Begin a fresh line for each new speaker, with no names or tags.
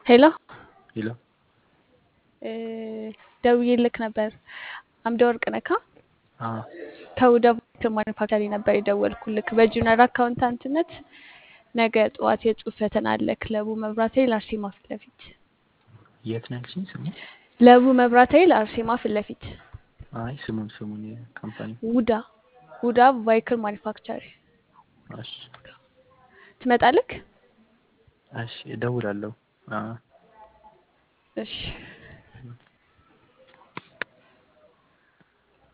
ሄሎ
ሄሎ
እ ደውዬልክ ነበር። አምደ ወርቅ ነካ
አዎ
ከውዳ ማኒፋክቸሪንግ ነበር የደወልኩልክ። በጁኒየር አካውንታንትነት ነገ ጠዋት የጽሁፍ ፈተና አለ። ክለቡ መብራት ኃይል አርሴማ ፊት ለፊት
የት ነው ያልሽኝ? ስሙ?
ለቡ መብራት ኃይል አርሴማ ፊት ለፊት
አይ ስሙን ስሙን የካምፓኒ
ውዳ ውዳ ቫይክል ማኒፋክቸር
እሺ
ትመጣለክ?
እሺ እደውላለሁ። አዎ
እሺ